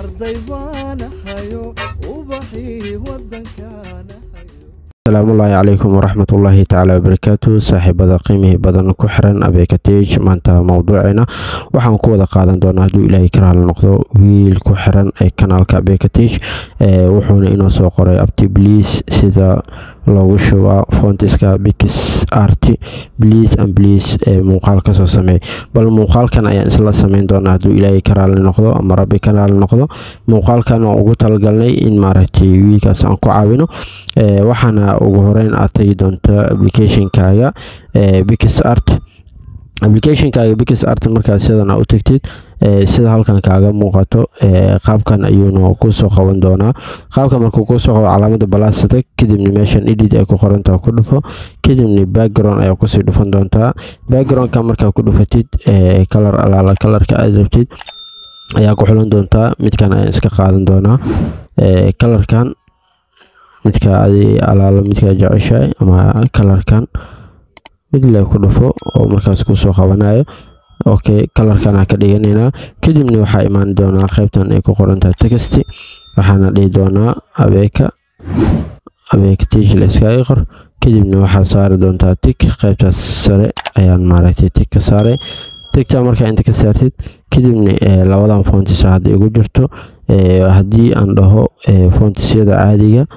arday baanahayo ubaxii wadankaana asalaamullaahi calaykum waraxmatullaahi tacaala wabarakaatu saaxiibada qiimihii badan ku xiran abekatej maanta mowduuceena waxaan ku wada qaadan doonaa hadduu ilaahay ka raali noqdo wiil ku xiran ee kanaalka abekatej wuxuuna inoo soo qoray abti bliis sida loogu shubaa fontiska bix rt bliis an bliis ee muuqaal kasoo sameey bal muuqaalkan ayaan isla sameyn doonaa hadduu ilaahay ka raali noqdo ama rabbi ka raali noqdo muuqaalkan oo ugu talagalnay in maaragtay wiilkaas aan ku caawino waxaana ugu horeyn aad tagi doonta applicationkaaga bix art applicationkaaga bix art markaa sidan aa u tagtid sida halkan kaaga muuqato qaabkan ayuuna kusoo qaban doonaa qaabka markuu kusoo qabo calaamada balaasata kadibna meeshan edit ay ku qorantaa ku dhufo kadibna background ayaa kusii dhufan doontaa backgroundka markaa ku dhufatid kalar alaala kalarka aad rabtid ayaa ku xulan doontaa midkan ayaan iska qaadan doonaa kalarkan midka adi alaalo midkaa jeceshahay ama kalarkan mid le ku dhufo oo markaas kusoo qabanayo okay kalarkana ka dhiganaynaa kadibna waxaa imaan doonaa qaybtan ay ku qorantahay texty waxaana dhihi doonaa abeeka abeeka tijla iskaga qor kadibna waxaa saari doontaa tig qaybtaas sare ayaan maaragtay tig ka saaray tigta markaa inta ka saartid kadibna labadan fontis hadda igu jirto haddii aan dhaho fontisyada caadiga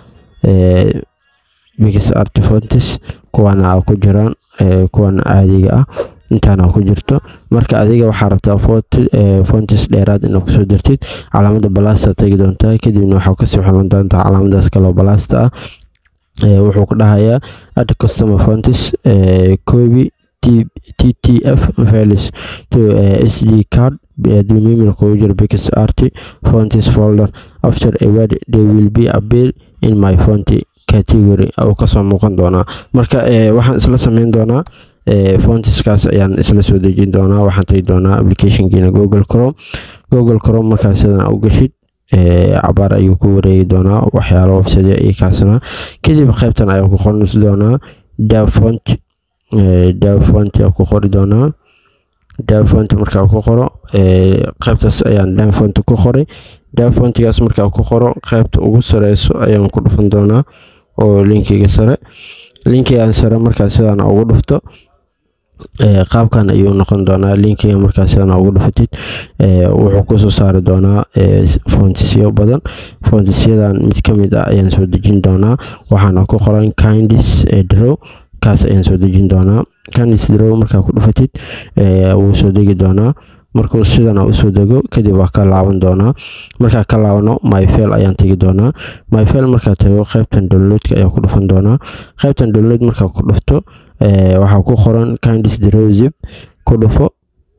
bix art fontis kuwana a ku jiraan kuwan caadiga ah intaana ku jirto marka adiga waxaa rabtaa fontis dheeraad inaad kusoo dirtid calaamada balasta tegi doontaa kadibna waxaa kasii xulan doontaa calaamadaas kaloo balasta ah wuxuu ku dhahayaa ad customer fontis kobi t t f valis to s d card haddii mimilka ugu jiro bix art fontis folder after a word they will be appear in my fonty category oo kasoo muuqan doonaa marka waxaan isla sameyn doonaa fontiskaas ayaan isla soo dejin doonaa waxaan tagi doonaa applicationkiina google crom google crom markaa sidan u gashid cabaar ayuu ku wareegi doonaa waxyaalo website iyo kaasna kadib qaybtan ayaa ku qoran doonaa davfont davfont ayaa ku qori doonaa davfont markaa ku qoro qaybtaas ayaan davfont ku qoray davfontigaas markaa ku qoro qaybta ugu sareyso ayaan ku dhufan doonaa oo linkiga sare linkigan sare markaa sidaan ugu dhufto qaabkan ayuu noqon doonaa linkiga markaa sidaan ugu dhufatid wuxuu kusoo saari doonaa fontisyo badan fontisyadan mid ka mid ah ayaan soo dejin doonaa waxaana ku qoran kindis drow kaas ayaan soo dejin doonaa kindis drow markaa ku dhufatid wuu soo degi doonaa markuu sidana usoo dego kadib waa ka laaban doonaa markaa ka laabano myfel ayaan tegi doonaa myfel markaa tago qaybtan downloadka ayaa ku dhufan doonaa qaybtan download markaa ku dhufto waxaa ku qoran kindis drozip ku dhufo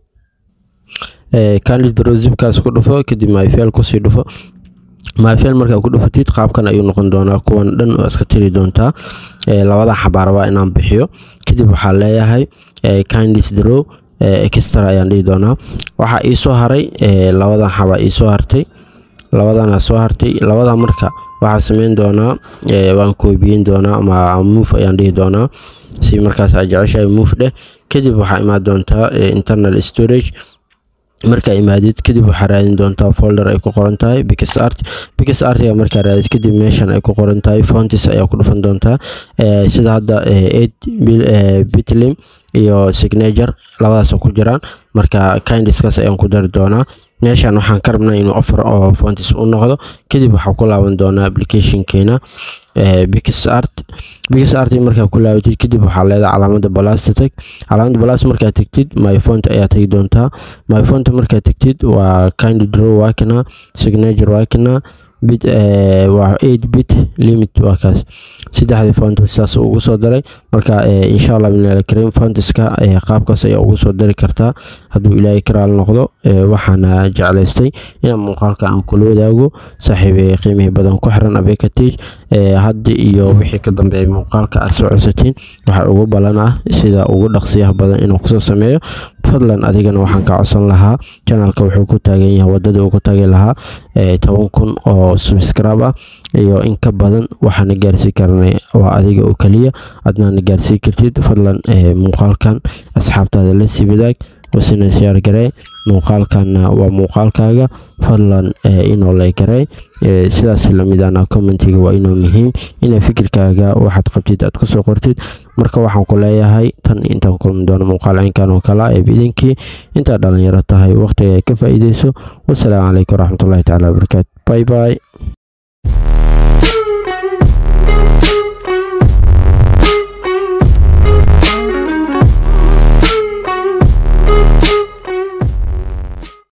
kindis drozipkaas ku dhufo kadib myfel kusii dhufo myfel markaa ku dhufatid qaabkan ayuu noqon doonaa kuwan dhan oo iska tiri doontaa labada xabaarabaa inaan bixiyo kadib waxaa leeyahay kindis drow extra ayaan dhihi doonaa waxaa iisoo haray labadan xabaa iisoo hartay labadana soo hartay labada marka waxaa sameyn doonaa waan koobiyin doonaa ama move ayaan dhihi doonaa si markaas aa jeceshahay move dheh kadib waxaa imaan doontaa internal storage markaa imaadid kadib waxaa raadin doontaa folder ay ku qoran tahay bix art bix artiga markaa raadid kadib meeshan ay ku qoran tahay fontis ayaa ku dhufan doontaa sida hadda eight bitlim iyo signature labadaas ku jiraan marka kindiskaas ayaan ku dari doonaa meeshan waxaan ka rabnaa inuu offer oo fontis u noqdo kadib waxaa ku laaban doonaa applicationkeena bix art bix art markaa ku laabatid kadib waxaa leedahay calaamada balasta tag calaamada balast markaa tagtid my font ayaa tagi doontaa my font markaa tagtid waa kind draw waakina signature waakina bit waa eight bit limit waa kaas saddexdii font saas ugu soo daray marka insha allah binalkarim fontiska qaabkaas ayaa ugu soo dari kartaa hadduu ilaahay ka raali noqdo waxaana jeclaystay inaan muuqaalka aan kula wadaago saaxiibay qiimihii badan ku xiran abekatij hadda iyo wixii ka dambeeyay muuqaalka aad soo codsatiin waxaa ugu balan ah sida ugu dhaqsiyaha badan inuu kusoo sameeyo fadlan adigana waxaan ka codsan lahaa janalka wuxuu ku taagan yahay wadada uu ku taagi lahaa toban kun oo subscribe ah iyo in ka badan waxaana gaarsiin karnay waa adiga oo keliya adnaana gaarsiin kartid fadlan muuqaalkan asxaabtaada la sii wadaag wasina siyaar garee muuqaalkana waa muuqaalkaaga fadlan inoo lay garee sidaas lamidana commentiga waa inoo muhiim ina fikirkaaga waxaad qabtid aad kusoo qortid marka waxaan ku leeyahay tan intaan kulmi doono muuqaal caynkan oo kale ee idinkii intaad dhalinyaro tahay waqtiga ay ka faa'iideyso wasalaamu calaykum waraxmatullahi tacaala wabarakaatu bye bye